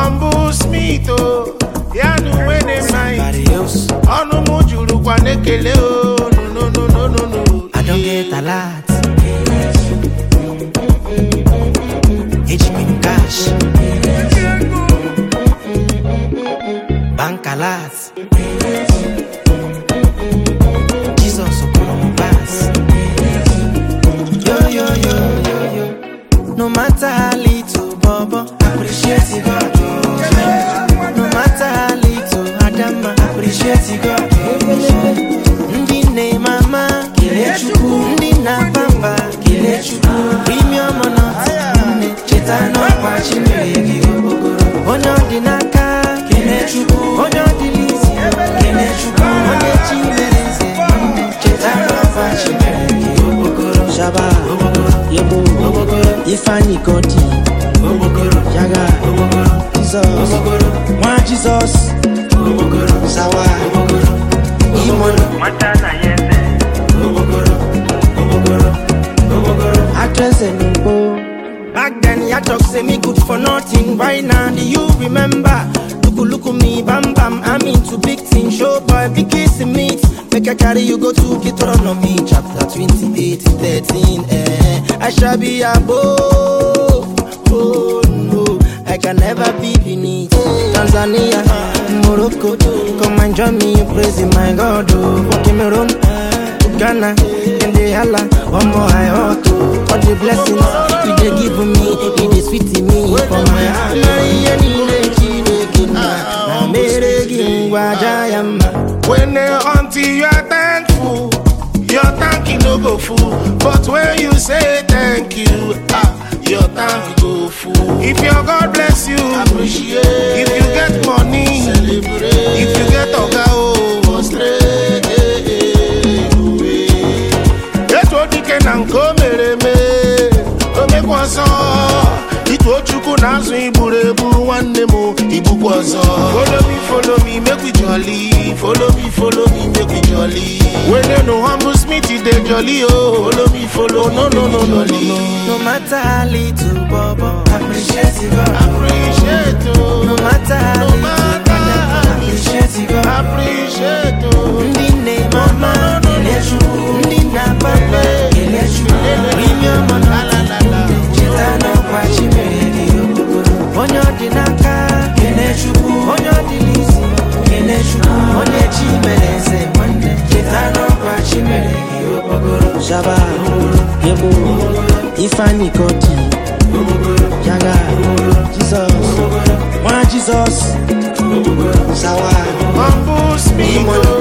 humble smith o ya na uwe na-eme anyị Somebody else. ọnụ m jurukwa n'ekele o no no no no no no I don't get a lot. HP cash. Bank a lot. Jesus Okoro pass. Yo yo yo yo yo. No matter how little, Bobo, appreciate you, God. oh. No matter how little, Adama, appreciate you, God. oh. Ndị nne mama kelee Chukwu ndị na-abamba kelee Chukwu premium nọt nne cheta n'ọkwa chimere gị okpokoro onye ọ dị n'aka kelee Chukwu onye ọ dị n'isi kelee Chukwu onye chi mere nze nne cheta n'ọkwa chimere gị okpokoro Shaba, Yebo, Ifeanyi Godi, Yaga, Jesus, Nwa Jesus, Sawa, Imono, Actress Enugbo, Back then, ya talk say me good for nothing. Right now, do you remember? Look, look at me, bam bam. I'm into big things. Show boy, big kissing meat. Make I carry you go to Kitron on me. Chapter 28, 13. Eh. I shall be above. Oh no, I can never be beneath. Tanzania, Morocco, come and join me in praising my God. Oh, for Cameroon. Ghana, and they holla, one more I ought to. All the blessings you they give me, it is sweet to me for my heart. Na iye niile Chineke nna, na mere gị ngwa aja ya mma. when uh, until you are thankful your thank you no go full but when you say thank you ah your thank go full if your god bless you appreciate if you get money celebrate if you get oga o frustrate etu dike na nke o mere eme o mekwa ọzọ ituo chukwu na azụ igburu egbu nwanne m igbukwa ọzọ follow me follow me make we jolly follow me follow me make we jolly when no humble smith dey jolly oh follow me follow no no no no no No matter how little, Bobo, appreciate you, God. appreciate oh No matter how no little, matter how little, appreciate you, God. appreciate oh Ndị nne mama, kelee Chukwu. Ndị na-ababa, kelee Chukwu. Premium nọt, cheta n'ọkwa chi mere gị okpokoro. Onye ọ dị n'aka, kelee Chukwu. Onye ọ dị n'isi, kelee Chukwu. Onye chi mere eze nwanne, cheta n'ọkwa chi mere gị okpokoro. Shaba, Yebo, Ifeanyi Godi, Yaga, Jesus, Nwa Jesus, Sawa, humble smith oh